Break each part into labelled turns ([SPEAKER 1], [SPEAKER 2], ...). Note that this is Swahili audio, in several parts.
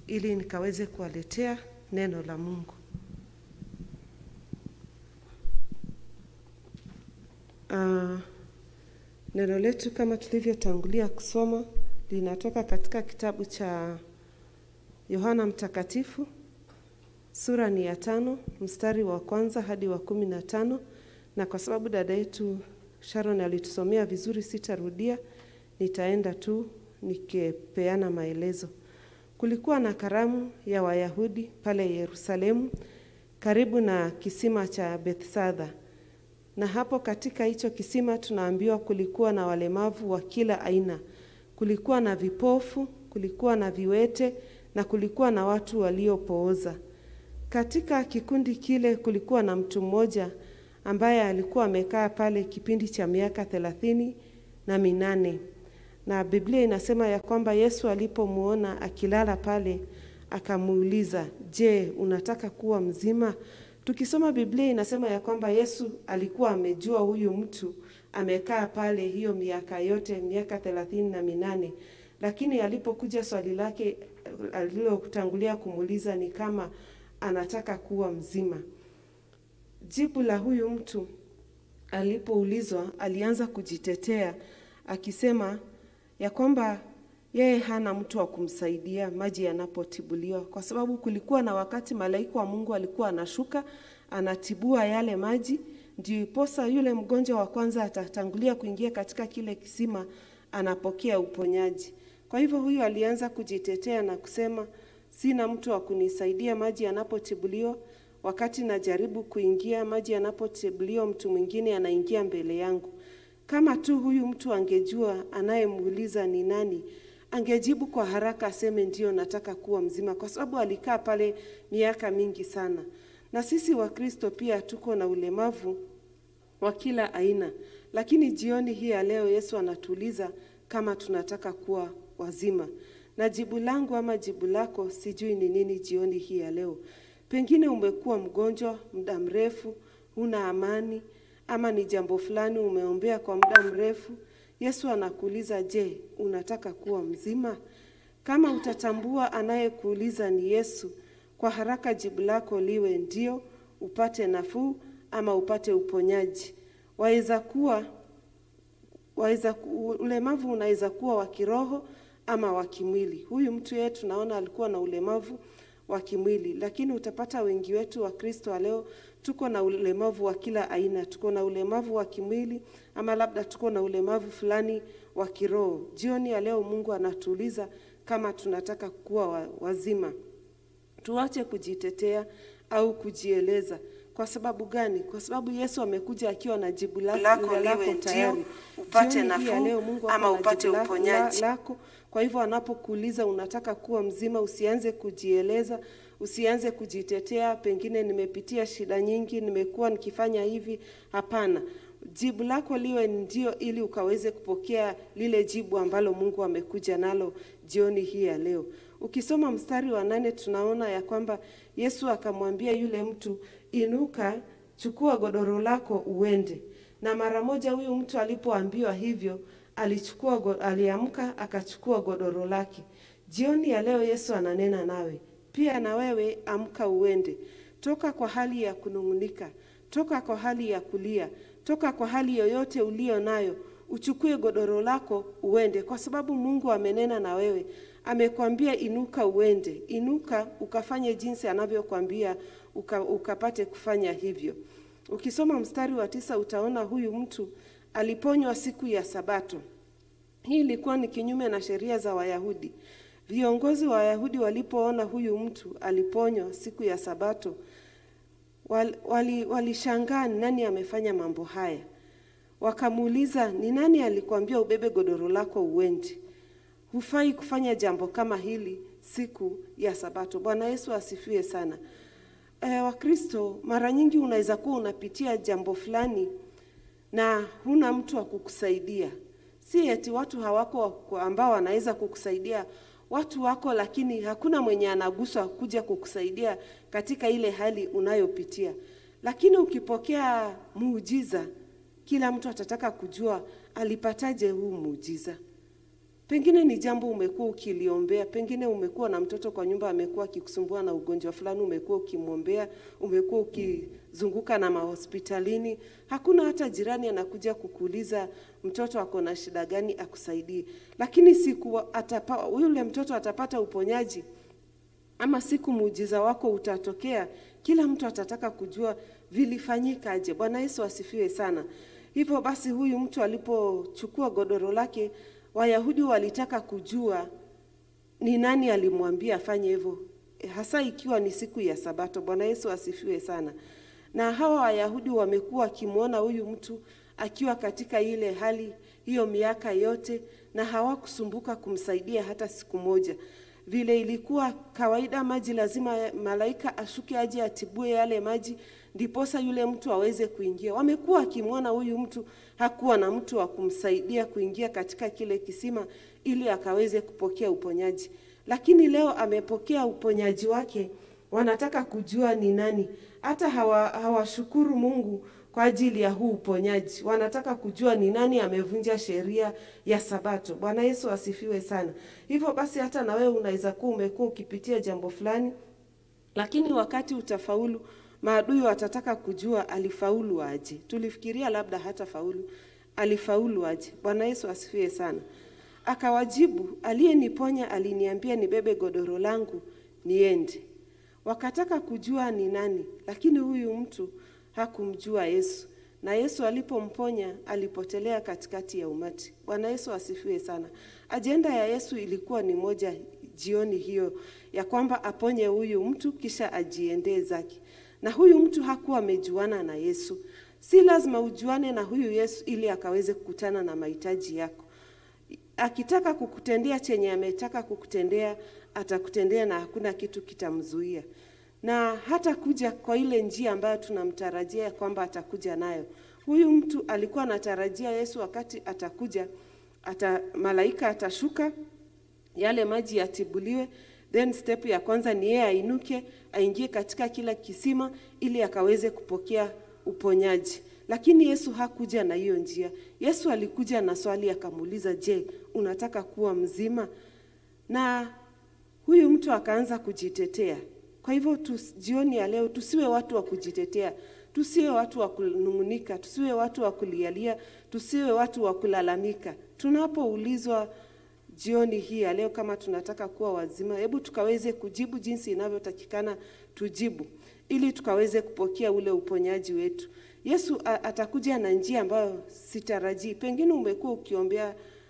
[SPEAKER 1] ili nikaweze kuwaletea neno la Mungu. Uh, neno letu kama tulivyotangulia kusoma linatoka katika kitabu cha Yohana Mtakatifu sura ni ya tano mstari wa kwanza hadi wa kumi na tano na kwa sababu dada yetu Sharon alitusomea vizuri, sitarudia, nitaenda tu nikipeana maelezo. Kulikuwa na karamu ya Wayahudi pale Yerusalemu karibu na kisima cha Bethsaida, na hapo katika hicho kisima tunaambiwa kulikuwa na walemavu wa kila aina, kulikuwa na vipofu, kulikuwa na viwete na kulikuwa na watu waliopooza. Katika kikundi kile kulikuwa na mtu mmoja ambaye alikuwa amekaa pale kipindi cha miaka thelathini na minane na Biblia inasema ya kwamba Yesu alipomuona akilala pale akamuuliza, je, unataka kuwa mzima? Tukisoma Biblia inasema ya kwamba Yesu alikuwa amejua huyu mtu amekaa pale hiyo miaka yote, miaka thelathini na minane, lakini alipokuja swali lake alilotangulia kumuuliza ni kama anataka kuwa mzima. Jibu la huyu mtu alipoulizwa, alianza kujitetea akisema ya kwamba yeye hana mtu wa kumsaidia maji yanapotibuliwa, kwa sababu kulikuwa na wakati malaika wa Mungu alikuwa anashuka anatibua yale maji, ndiposa yule mgonjwa wa kwanza atatangulia kuingia katika kile kisima, anapokea uponyaji. Kwa hivyo huyu alianza kujitetea na kusema, sina mtu wa kunisaidia maji yanapotibuliwa. Wakati najaribu kuingia maji yanapotibuliwa, mtu mwingine anaingia mbele yangu. Kama tu huyu mtu angejua anayemuuliza ni nani, angejibu kwa haraka aseme ndio, nataka kuwa mzima, kwa sababu alikaa pale miaka mingi sana. Na sisi Wakristo pia tuko na ulemavu wa kila aina, lakini jioni hii ya leo Yesu anatuuliza kama tunataka kuwa wazima. Na jibu langu ama jibu lako sijui ni nini jioni hii ya leo. Pengine umekuwa mgonjwa muda mrefu, huna amani ama ni jambo fulani umeombea kwa muda mrefu. Yesu anakuuliza, je, unataka kuwa mzima? Kama utatambua anayekuuliza ni Yesu, kwa haraka jibu lako liwe ndio, upate nafuu ama upate uponyaji. Waweza kuwa waweza, ulemavu unaweza kuwa wa kiroho ama wa kimwili. Huyu mtu yeye tunaona alikuwa na ulemavu wa kimwili, lakini utapata wengi wetu wa Kristo wa leo tuko na ulemavu wa kila aina. Tuko na ulemavu wa kimwili ama labda tuko na ulemavu fulani wa kiroho. Jioni ya leo Mungu anatuuliza kama tunataka kuwa wazima. Tuache kujitetea au kujieleza. Kwa sababu gani? Kwa sababu Yesu amekuja akiwa na jibu lako lako tayari, upate nafuu ama upate uponyaji lako. Kwa hivyo anapokuuliza unataka kuwa mzima, usianze kujieleza, usianze kujitetea, pengine nimepitia shida nyingi, nimekuwa nikifanya hivi. Hapana, jibu lako liwe ndio, ili ukaweze kupokea lile jibu ambalo Mungu amekuja nalo jioni hii ya leo. Ukisoma mstari wa nane tunaona ya kwamba Yesu akamwambia yule mtu, inuka, chukua godoro lako uende. Na mara moja huyu mtu alipoambiwa hivyo, alichukua aliamka, akachukua godoro lake. Jioni ya leo Yesu ananena nawe pia, na wewe amka, uende. Toka kwa hali ya kunung'unika, toka kwa hali ya kulia, toka kwa hali yoyote ulio nayo, uchukue godoro lako uende, kwa sababu Mungu amenena na wewe amekwambia inuka uende, inuka ukafanye jinsi anavyokwambia uka, ukapate kufanya hivyo. Ukisoma mstari wa tisa utaona huyu mtu aliponywa siku ya Sabato. Hii ilikuwa ni kinyume na sheria za Wayahudi. Viongozi wa Wayahudi walipoona huyu mtu aliponywa siku ya Sabato, walishangaa wali ni nani amefanya mambo haya. Wakamuuliza, ni nani alikwambia ubebe godoro lako uende? Hufai kufanya jambo kama hili siku ya Sabato. Bwana Yesu asifiwe sana. E, Wakristo, mara nyingi unaweza kuwa unapitia jambo fulani na huna mtu wa kukusaidia. Si eti watu hawako ambao wanaweza kukusaidia, watu wako, lakini hakuna mwenye anaguswa kuja kukusaidia katika ile hali unayopitia. Lakini ukipokea muujiza, kila mtu atataka kujua alipataje huu muujiza. Pengine ni jambo umekuwa ukiliombea, pengine umekuwa na mtoto kwa nyumba amekuwa akikusumbua na ugonjwa fulani, umekuwa ukimwombea, umekuwa ukizunguka na mahospitalini, hakuna hata jirani anakuja kukuuliza mtoto ako na shida gani akusaidie. Lakini siku atapa, yule mtoto atapata uponyaji ama siku muujiza wako utatokea, kila mtu atataka kujua vilifanyikaje. Bwana Yesu asifiwe sana. Hivyo basi, huyu mtu alipochukua godoro lake, Wayahudi walitaka kujua ni nani alimwambia afanye hivyo, hasa ikiwa ni siku ya Sabato. Bwana Yesu asifiwe sana. Na hawa Wayahudi wamekuwa wakimwona huyu mtu akiwa katika ile hali hiyo miaka yote, na hawakusumbuka kumsaidia hata siku moja vile ilikuwa kawaida, maji lazima malaika ashuke aje atibue yale maji, ndiposa yule mtu aweze kuingia. Wamekuwa wakimwona huyu mtu hakuwa na mtu wa kumsaidia kuingia katika kile kisima ili akaweze kupokea uponyaji, lakini leo amepokea uponyaji wake. Wanataka kujua ni nani. Hata hawa hawashukuru Mungu kwa ajili ya huu uponyaji. Wanataka kujua ni nani amevunja sheria ya Sabato. Bwana Yesu asifiwe sana. Hivyo basi, hata na wewe unaweza kuwa umekuwa ukipitia jambo fulani, lakini wakati utafaulu, maadui watataka kujua alifaulu aje. Tulifikiria labda hata faulu, alifaulu aje? Bwana Yesu asifiwe sana. Akawajibu, aliyeniponya aliniambia nibebe godoro langu niende. Wakataka kujua ni nani, lakini huyu mtu hakumjua Yesu, na Yesu alipomponya alipotelea katikati ya umati. Bwana Yesu asifiwe sana. Ajenda ya Yesu ilikuwa ni moja jioni hiyo, ya kwamba aponye huyu mtu kisha ajiendee zake, na huyu mtu hakuwa amejuana na Yesu. Si lazima ujuane na huyu Yesu ili akaweze kukutana na mahitaji yako. Akitaka kukutendea chenye ametaka kukutendea, atakutendea na hakuna kitu kitamzuia na hata kuja kwa ile njia ambayo tunamtarajia kwamba atakuja nayo. Huyu mtu alikuwa anatarajia Yesu wakati atakuja, ata malaika atashuka, yale maji yatibuliwe, then step ya kwanza ni yeye ainuke, aingie katika kila kisima ili akaweze kupokea uponyaji. Lakini Yesu hakuja na hiyo njia. Yesu alikuja na swali, akamuuliza, je, unataka kuwa mzima? Na huyu mtu akaanza kujitetea. Kwa hivyo jioni ya leo tusiwe watu wa kujitetea, tusiwe watu wa kunung'unika, tusiwe watu wa kulialia, tusiwe watu wa kulalamika. Tunapoulizwa jioni hii ya leo kama tunataka kuwa wazima, hebu tukaweze kujibu jinsi inavyotakikana tujibu, ili tukaweze kupokea ule uponyaji wetu. Yesu atakuja na njia ambayo sitarajii. Pengine umekuwa ukiombea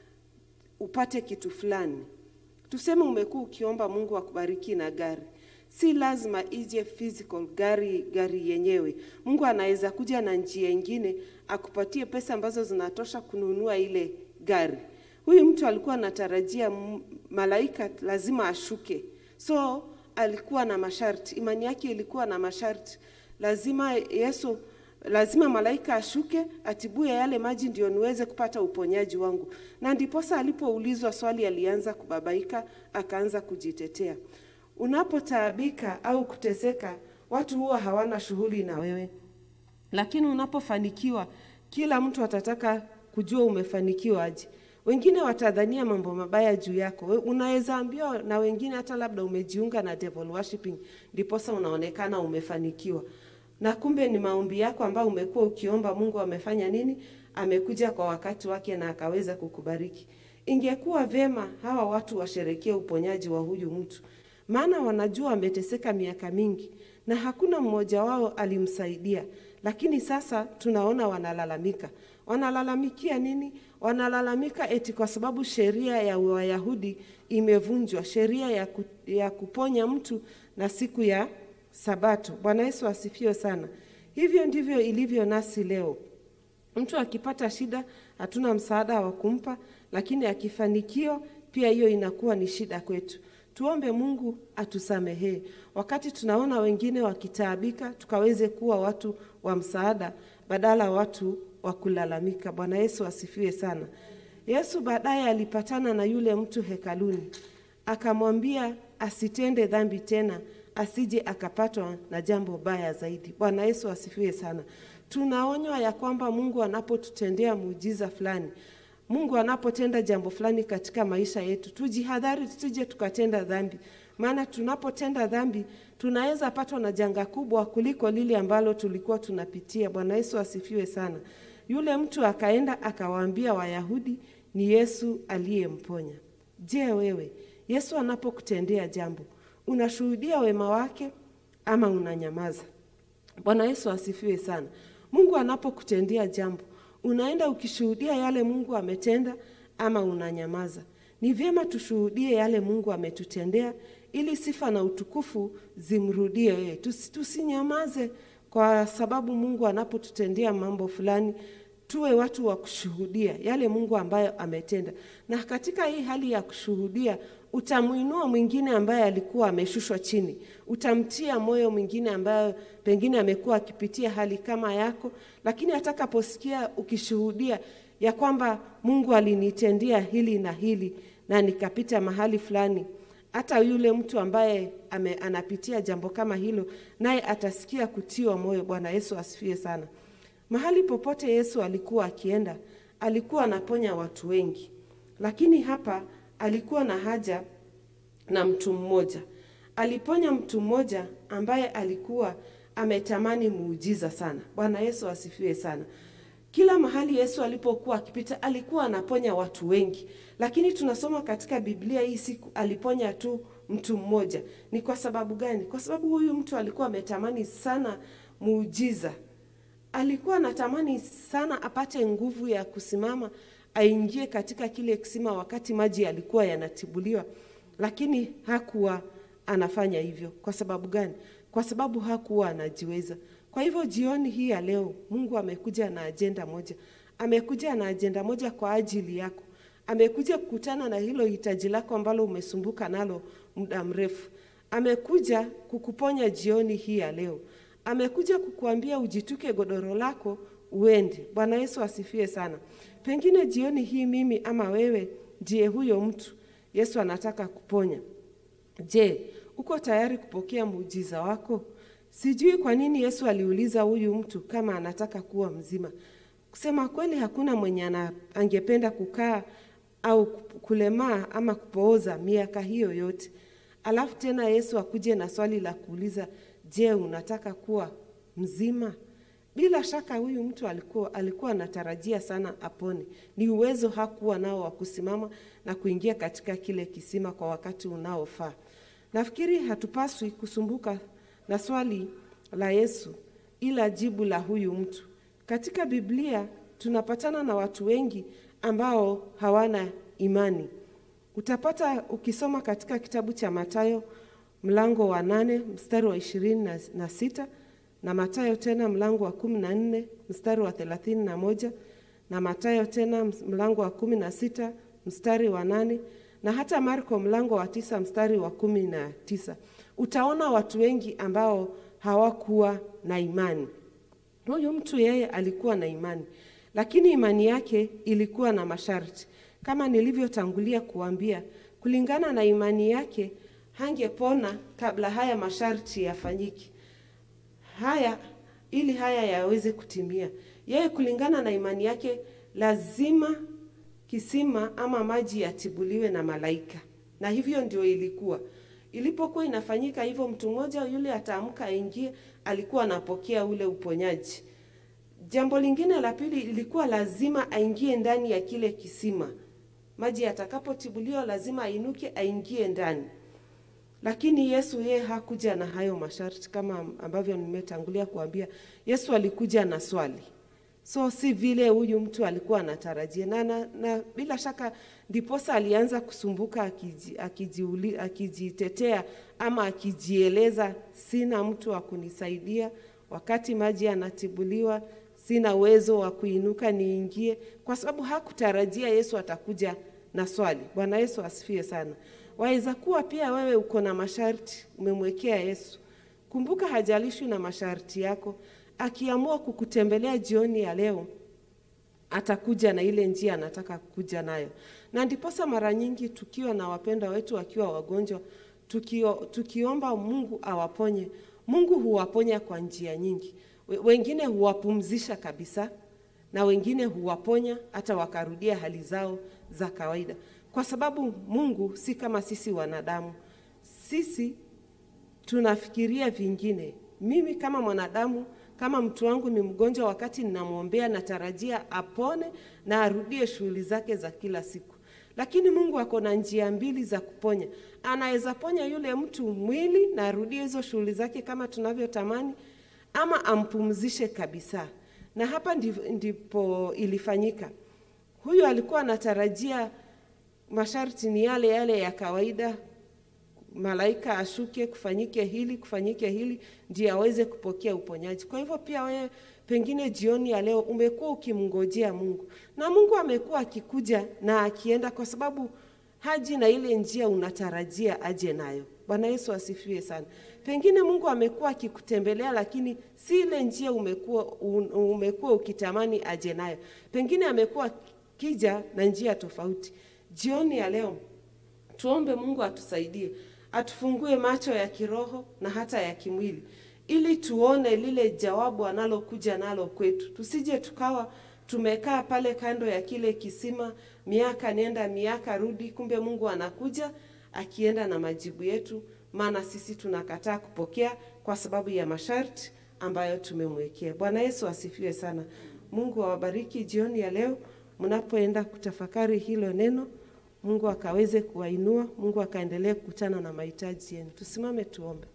[SPEAKER 1] upate kitu fulani, tuseme umekuwa ukiomba Mungu akubariki na gari si lazima ije physical gari gari yenyewe. Mungu anaweza kuja na njia ingine akupatie pesa ambazo zinatosha kununua ile gari. Huyu mtu alikuwa anatarajia malaika lazima ashuke, so alikuwa na masharti. Imani yake ilikuwa na masharti, lazima Yesu, lazima malaika ashuke atibue yale maji ndio niweze kupata uponyaji wangu. Na ndiposa alipoulizwa swali alianza kubabaika, akaanza kujitetea. Unapotaabika au kuteseka, watu huwa hawana shughuli na wewe, lakini unapofanikiwa, kila mtu atataka kujua umefanikiwa aje. Wengine watadhania mambo mabaya juu yako. Unaweza ambiwa na wengine hata labda umejiunga na devil worshiping, ndiposa unaonekana umefanikiwa, na kumbe ni maombi yako ambayo umekuwa ukiomba. Mungu amefanya nini? Amekuja kwa wakati wake na akaweza kukubariki. Ingekuwa vyema hawa watu washerekee uponyaji wa huyu mtu maana wanajua ameteseka miaka mingi na hakuna mmoja wao alimsaidia. Lakini sasa tunaona wanalalamika. Wanalalamikia nini? Wanalalamika eti kwa sababu sheria ya Wayahudi imevunjwa, sheria ya, ku, ya kuponya mtu na siku ya Sabato. Bwana Yesu asifiwe sana. Hivyo ndivyo ilivyo nasi leo. Mtu akipata shida, hatuna msaada wa kumpa, lakini akifanikiwa, pia hiyo inakuwa ni shida kwetu. Tuombe Mungu atusamehee. Wakati tunaona wengine wakitaabika, tukaweze kuwa watu wa msaada badala watu wa kulalamika. Bwana Yesu asifiwe sana. Yesu baadaye alipatana na yule mtu hekaluni, akamwambia asitende dhambi tena, asije akapatwa na jambo baya zaidi. Bwana Yesu asifiwe sana. Tunaonywa ya kwamba Mungu anapotutendea muujiza fulani Mungu anapotenda jambo fulani katika maisha yetu, tujihadhari tusije tukatenda dhambi, maana tunapotenda dhambi tunaweza patwa na janga kubwa kuliko lile ambalo tulikuwa tunapitia. Bwana Yesu asifiwe sana. Yule mtu akaenda akawaambia Wayahudi ni Yesu aliyemponya. Je, wewe Yesu anapokutendea jambo unashuhudia wema wake ama unanyamaza? Bwana Yesu asifiwe sana. Mungu anapokutendea jambo unaenda ukishuhudia yale Mungu ametenda ama unanyamaza? Ni vyema tushuhudie yale Mungu ametutendea ili sifa na utukufu zimrudie yeye. Tusi, tusinyamaze kwa sababu Mungu anapotutendea mambo fulani, tuwe watu wa kushuhudia yale Mungu ambayo ametenda. Na katika hii hali ya kushuhudia, utamwinua mwingine ambaye alikuwa ameshushwa chini, utamtia moyo mwingine ambaye pengine amekuwa akipitia hali kama yako, lakini atakaposikia ukishuhudia ya kwamba Mungu alinitendea hili na hili na nikapita mahali fulani, hata yule mtu ambaye ame, anapitia jambo kama hilo, naye atasikia kutiwa moyo. Bwana Yesu asifiwe sana. Mahali popote Yesu alikuwa akienda, alikuwa anaponya watu wengi, lakini hapa alikuwa na haja na mtu mmoja. Aliponya mtu mmoja ambaye alikuwa ametamani muujiza sana. Bwana Yesu asifiwe sana. Kila mahali Yesu alipokuwa akipita alikuwa anaponya watu wengi, lakini tunasoma katika Biblia hii siku aliponya tu mtu mmoja. Ni kwa sababu gani? Kwa sababu huyu mtu alikuwa ametamani sana muujiza, alikuwa anatamani sana apate nguvu ya kusimama aingie katika kile kisima wakati maji yalikuwa yanatibuliwa, lakini hakuwa anafanya hivyo. Kwa sababu gani? Kwa sababu hakuwa anajiweza. Kwa hivyo jioni hii ya leo Mungu amekuja na ajenda moja, amekuja na ajenda moja kwa ajili yako. Amekuja kukutana na hilo hitaji lako ambalo umesumbuka nalo muda mrefu. Amekuja kukuponya jioni hii ya leo. Amekuja kukuambia ujituke godoro lako uende. Bwana Yesu asifiwe sana. Pengine jioni hii mimi ama wewe ndiye huyo mtu Yesu anataka kuponya. Je, uko tayari kupokea muujiza wako? Sijui kwa nini Yesu aliuliza huyu mtu kama anataka kuwa mzima. Kusema kweli, hakuna mwenye ana, angependa kukaa au kulemaa ama kupooza miaka hiyo yote, alafu tena Yesu akuje na swali la kuuliza, je, unataka kuwa mzima? Bila shaka huyu mtu alikuwa alikuwa anatarajia sana apone. Ni uwezo hakuwa nao wa kusimama na kuingia katika kile kisima kwa wakati unaofaa. Nafikiri hatupaswi kusumbuka na swali la Yesu ila jibu la huyu mtu. Katika Biblia tunapatana na watu wengi ambao hawana imani. Utapata ukisoma katika kitabu cha Mathayo mlango wa nane mstari wa ishirini na, na sita na Mathayo tena mlango wa kumi na nne mstari wa thelathini na moja na Mathayo tena mlango wa kumi na sita mstari wa nane na hata Marko mlango wa tisa mstari wa kumi na tisa utaona watu wengi ambao hawakuwa na imani. Huyu mtu yeye alikuwa na imani, lakini imani yake ilikuwa na masharti. Kama nilivyotangulia kuambia, kulingana na imani yake hangepona kabla haya masharti yafanyike. Haya ili haya yaweze kutimia, yeye kulingana na imani yake lazima kisima ama maji yatibuliwe na malaika, na hivyo ndio ilikuwa ilipokuwa inafanyika hivyo, mtu mmoja yule ataamka aingie, alikuwa anapokea ule uponyaji. Jambo lingine la pili, ilikuwa lazima aingie ndani ya kile kisima. Maji yatakapotibuliwa, lazima ainuke aingie ndani. Lakini Yesu yeye hakuja na hayo masharti kama ambavyo nimetangulia kuambia. Yesu alikuja na swali, so si vile huyu mtu alikuwa anatarajia na, na, na bila shaka ndiposa alianza kusumbuka akiji, akiji, akijitetea ama akijieleza, sina mtu wa kunisaidia wakati maji yanatibuliwa, sina uwezo wa kuinuka niingie, kwa sababu hakutarajia Yesu atakuja na swali. Bwana Yesu asifiwe sana. Waweza kuwa pia wewe uko na masharti umemwekea Yesu. Kumbuka, hajalishwi na masharti yako. Akiamua kukutembelea jioni ya leo, atakuja na ile njia anataka kuja nayo, na ndiposa mara nyingi tukiwa na wapenda wetu wakiwa wagonjwa, tukio, tukiomba Mungu awaponye, Mungu huwaponya kwa njia nyingi. Wengine huwapumzisha kabisa, na wengine huwaponya hata wakarudia hali zao za kawaida, kwa sababu Mungu si kama sisi wanadamu. Sisi tunafikiria vingine. Mimi kama mwanadamu, kama mtu wangu ni mgonjwa, wakati ninamwombea, natarajia apone na arudie shughuli zake za kila siku. Lakini Mungu ako na njia mbili za kuponya. Anaweza ponya yule mtu mwili na arudie hizo shughuli zake kama tunavyotamani, ama ampumzishe kabisa. Na hapa ndi- ndipo ilifanyika. Huyu alikuwa anatarajia masharti ni yale yale ya kawaida, malaika ashuke, kufanyike hili, kufanyike hili, ndiye aweze kupokea uponyaji. Kwa hivyo pia wewe pengine jioni ya leo umekuwa ukimngojea Mungu na Mungu amekuwa akikuja na akienda, kwa sababu haji na ile njia unatarajia aje nayo. Bwana Yesu asifiwe sana. Pengine Mungu amekuwa akikutembelea, lakini si ile njia umekuwa un- umekuwa ukitamani aje nayo. Pengine amekuwa kija na njia tofauti. Jioni ya leo tuombe Mungu atusaidie, atufungue macho ya kiroho na hata ya kimwili, ili tuone lile jawabu analokuja nalo kwetu. Tusije tukawa tumekaa pale kando ya kile kisima, miaka nenda miaka rudi, kumbe Mungu anakuja akienda na majibu yetu, maana sisi tunakataa kupokea kwa sababu ya masharti ambayo tumemwekea. Bwana Yesu asifiwe sana. Mungu awabariki jioni ya leo mnapoenda kutafakari hilo neno. Mungu akaweze kuwainua, Mungu akaendelee kukutana na mahitaji yenu. Tusimame tuombe.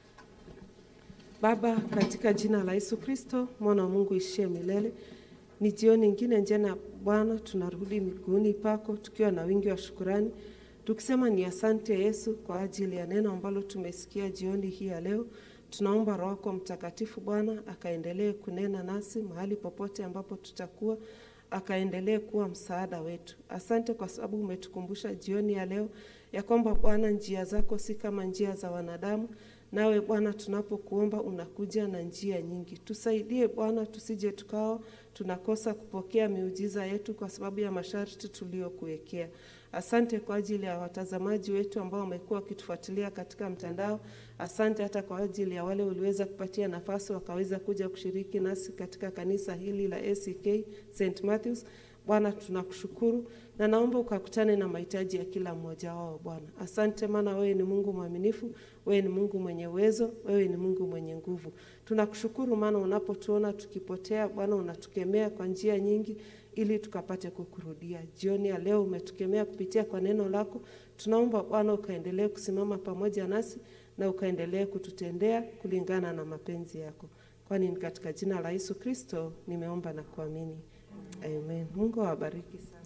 [SPEAKER 1] Baba, katika jina la Yesu Kristo, mwana wa Mungu ishie milele, ni jioni ingine njema Bwana, tunarudi miguuni pako tukiwa na wingi wa shukurani, tukisema ni asante Yesu kwa ajili ya neno ambalo tumesikia jioni hii ya leo. Tunaomba Roho yako Mtakatifu Bwana akaendelee kunena nasi mahali popote ambapo tutakuwa akaendelee kuwa msaada wetu. Asante kwa sababu umetukumbusha jioni ya leo ya kwamba Bwana, njia zako si kama njia za wanadamu. Nawe Bwana, tunapokuomba unakuja na njia nyingi. Tusaidie Bwana, tusije tukawa tunakosa kupokea miujiza yetu kwa sababu ya masharti tuliyokuwekea. Asante kwa ajili ya watazamaji wetu ambao wamekuwa wakitufuatilia katika mtandao. Asante hata kwa ajili ya wale uliweza kupatia nafasi wakaweza kuja kushiriki nasi katika kanisa hili la ACK St Matthews. Bwana, tunakushukuru na naomba ukakutane na mahitaji ya kila mmoja wao Bwana. Asante maana wewe ni Mungu mwaminifu, wewe ni Mungu mwenye uwezo, wewe ni Mungu mwenye nguvu. Tunakushukuru maana unapotuona tukipotea Bwana, unatukemea kwa njia nyingi ili tukapate kukurudia. Jioni ya leo umetukemea kupitia kwa neno lako. Tunaomba Bwana ukaendelee kusimama pamoja nasi na ukaendelee kututendea kulingana na mapenzi yako, kwani ni katika jina la Yesu Kristo nimeomba na kuamini, amen. Mungu awabariki sana.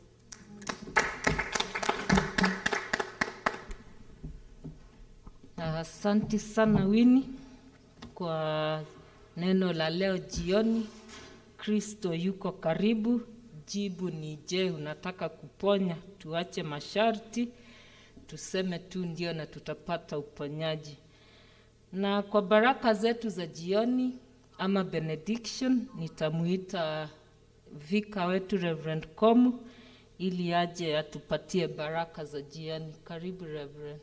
[SPEAKER 2] Asante sana Wini kwa neno la leo jioni. Kristo yuko karibu. Jibu ni je, unataka kuponya? Tuache masharti, tuseme tu ndio na tutapata uponyaji. Na kwa baraka zetu za jioni ama benediction, nitamuita vika wetu Reverend Komu ili aje atupatie baraka za jioni. Karibu Reverend.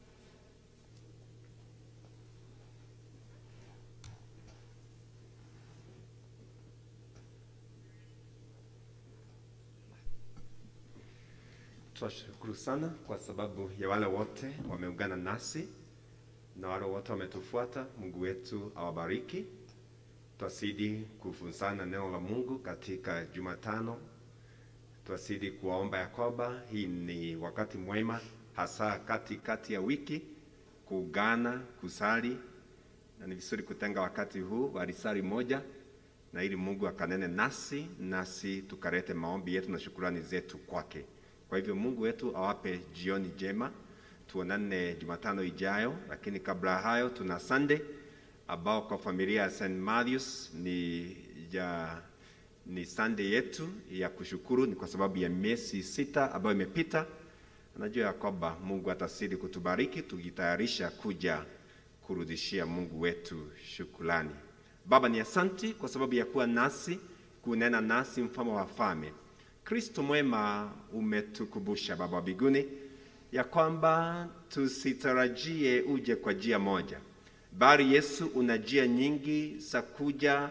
[SPEAKER 3] Tunashukuru sana kwa sababu ya wale wote wameungana nasi na wale wote wametufuata. Mungu wetu awabariki. Twazidi kufunzana neno la Mungu katika Jumatano. Twazidi kuwaomba ya kwamba hii ni wakati mwema, hasa kati kati ya wiki, kuungana, kusali, na ni vizuri kutenga wakati huu wa risali moja na ili Mungu akanene nasi nasi tukalete maombi yetu na shukurani zetu kwake. Kwa hivyo Mungu wetu awape jioni njema, tuonane Jumatano ijayo. Lakini kabla ya hayo, tuna Sunday ambao kwa familia ya St Matthews ni ya ni Sunday yetu ya kushukuru, ni kwa sababu ya miezi sita ambayo imepita. Najua ya kwamba Mungu atasidi kutubariki tukitayarisha kuja kurudishia Mungu wetu shukrani. Baba, ni asanti kwa sababu ya kuwa nasi, kunena nasi, mfalme wa wafalme. Kristo mwema, umetukumbusha Baba wa mbinguni ya kwamba tusitarajie uje kwa njia moja, bali Yesu una njia nyingi za kuja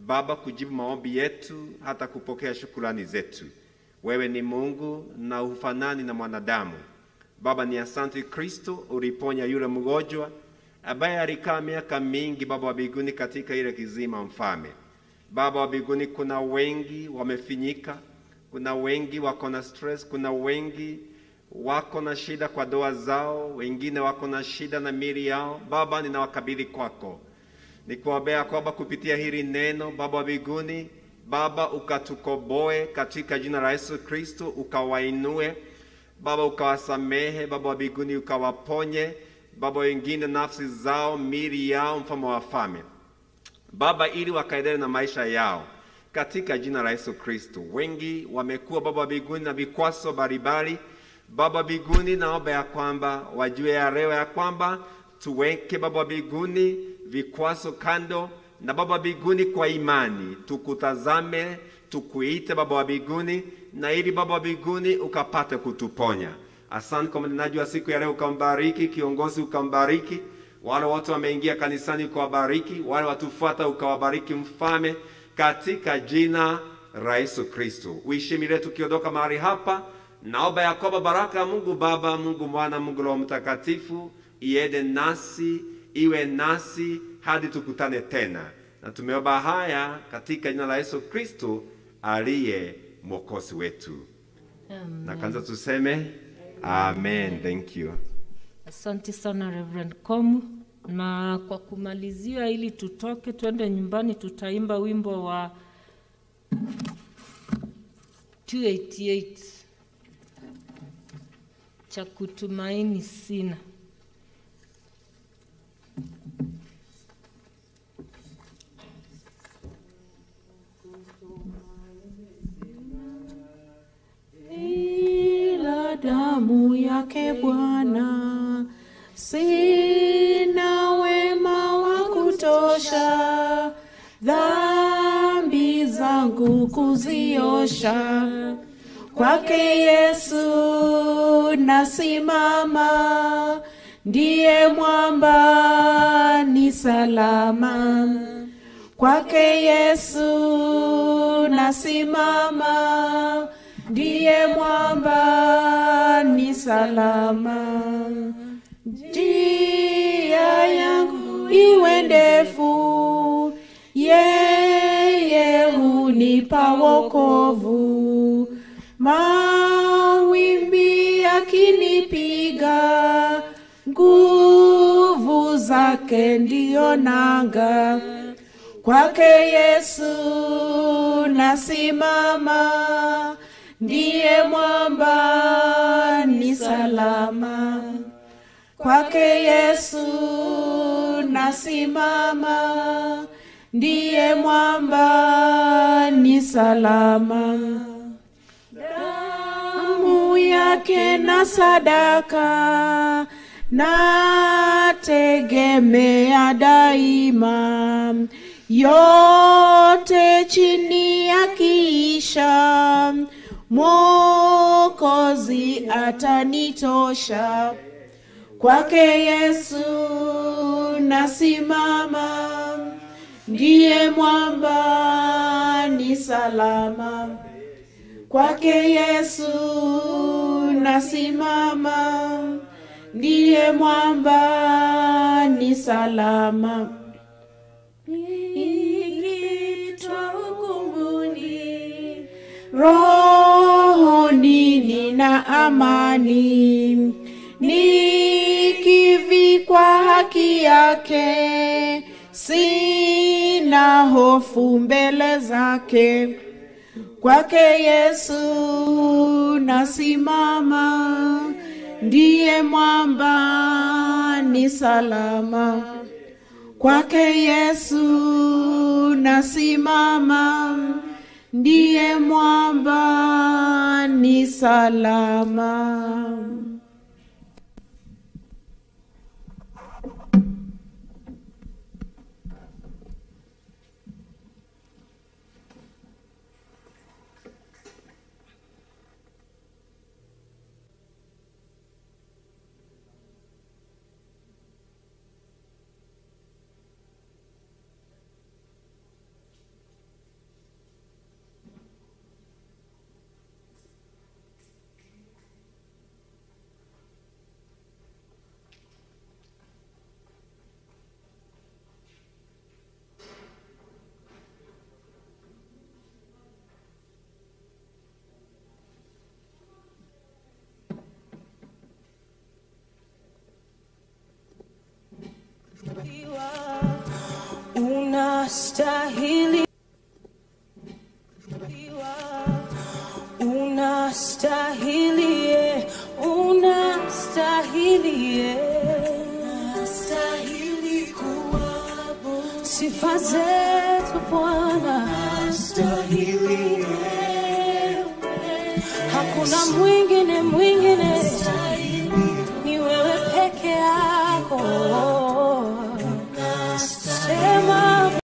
[SPEAKER 3] Baba, kujibu maombi yetu, hata kupokea shukrani zetu. Wewe ni Mungu na hufanani na mwanadamu. Baba, ni asante Kristo, uliponya yule mgonjwa ambaye alikaa miaka mingi, Baba wa mbinguni, katika ile kizima mfalme. Baba wa mbinguni, kuna wengi wamefinyika, kuna wengi wako na stress, kuna wengi wako na shida kwa doa zao, wengine wako na shida na mili yao. Baba, ninawakabidhi kwako, nikuombea kwamba kupitia hili neno, Baba wa mbinguni, Baba ukatukoboe katika jina la Yesu Kristo, ukawainue Baba, ukawasamehe Baba wa mbinguni, ukawaponye Baba, wengine nafsi zao, mili yao, mfano wa wafalme Baba, ili wakaendelee na maisha yao katika jina la Yesu Kristo. Wengi wamekuwa Baba wa mbinguni na vikwazo mbalimbali. Baba wa mbinguni, naomba ya kwamba wajue ya leo ya kwamba tuweke Baba wa mbinguni vikwazo kando, na Baba wa mbinguni kwa imani tukutazame, tukuite Baba wa mbinguni, na ili Baba wa mbinguni ukapate kutuponya. Asante kwa mnenaji wa siku ya leo, ukambariki kiongozi, ukambariki wale wote wameingia kanisani ukawabariki, wale watufuata ukawabariki, mfalme, katika jina la Yesu Kristo. Uishi milele tukiondoka mahali hapa, naomba ya kwamba baraka ya Mungu Baba, Mungu Mwana, Mungu Roho Mtakatifu iende nasi, iwe nasi hadi tukutane tena, na tumeomba haya katika jina la Yesu Kristo aliye mwokozi wetu, na kanza tuseme amen. Thank you.
[SPEAKER 2] Asante sana Reverend Komu, na kwa kumalizia, ili tutoke twende nyumbani, tutaimba wimbo wa 288 cha kutumaini sina.
[SPEAKER 4] ila damu yake Bwana, sina wema wa kutosha, dhambi zangu kuziosha. Kwake Yesu nasimama, ndiye mwamba ni salama. Kwake Yesu nasimama, ndiye mwamba ni salama. Njia yangu iwe ndefu, yeye hunipa wokovu. Mawimbi yakinipiga, nguvu zake ndiyo nanga. Kwake Yesu nasimama, ndiye mwamba ni salama. Kwake Yesu nasimama, ndiye mwamba ni salama. Damu yake na sadaka nategemea daima, yote chini ya kiisha, Mwokozi atanitosha. Kwake Yesu nasimama, ndiye mwamba ni salama. Kwake Yesu nasimama, ndiye mwamba ni salama. Nikitwa hukumuni, rohoni nina amani, nikivikwa haki yake, sina hofu mbele zake. Kwake Yesu nasimama, ndiye mwamba ni salama. Kwake Yesu nasimama, ndiye mwamba ni salama.
[SPEAKER 5] unastahili unastahili eh, unastahili eh. sifa zetu Bwana hakuna mwingine mwingine